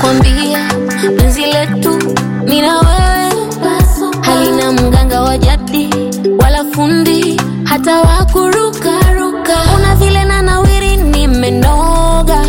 nakwambia penzi letu mi na wewe halina mganga wa jadi wala fundi hata wakurukaruka una vile na nawiri nimenoga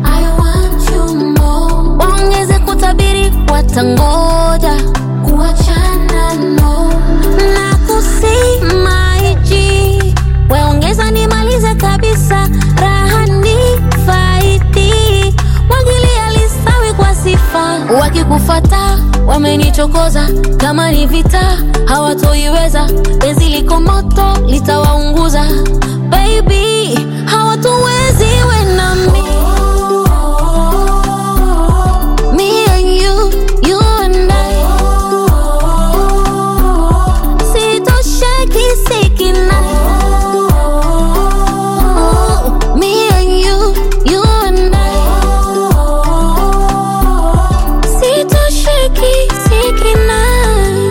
waongeze kutabiri watangoja kuachana no na kusimaiji weongeza nimalize kabisa rahani faidi mwagilia lisawi kwa sifa wakikufata wamenichokoza kama ni vita hawatoiweza penzi liko moto litawaunguza baby hawatuwezi we na mi Me and you, you and I. Sitosheki sikinai. Me and you, you and I. Sitosheki sikinai.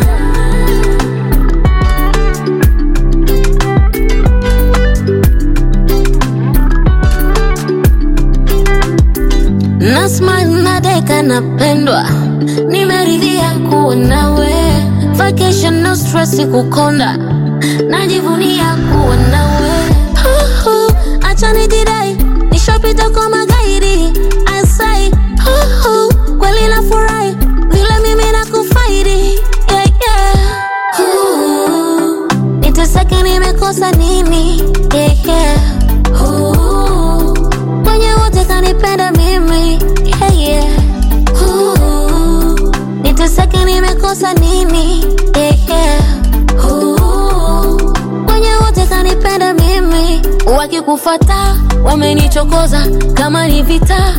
na smile na deka napendwa nimeridhia kuwa nawe vacation no stress kukonda najivunia kuwa nawe Huhu, acha nijidai nishapita kwa magaidi asai Huhu, kweli nafurahi vile mimi nakufaidi yeah, yeah. Huhu, niteseke nimekosa nini yeah, yeah. Huhu, kwenye wote kanipenda mimi yeah, yeah. Ooh, niteseke nimekosa nini yeah, yeah. Ooh, kwenye wote kanipenda mimi wakikufata wamenichokoza kama ni vita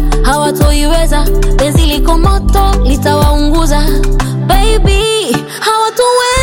hawatoiweza penzi liko moto litawaunguza baby hawatuwe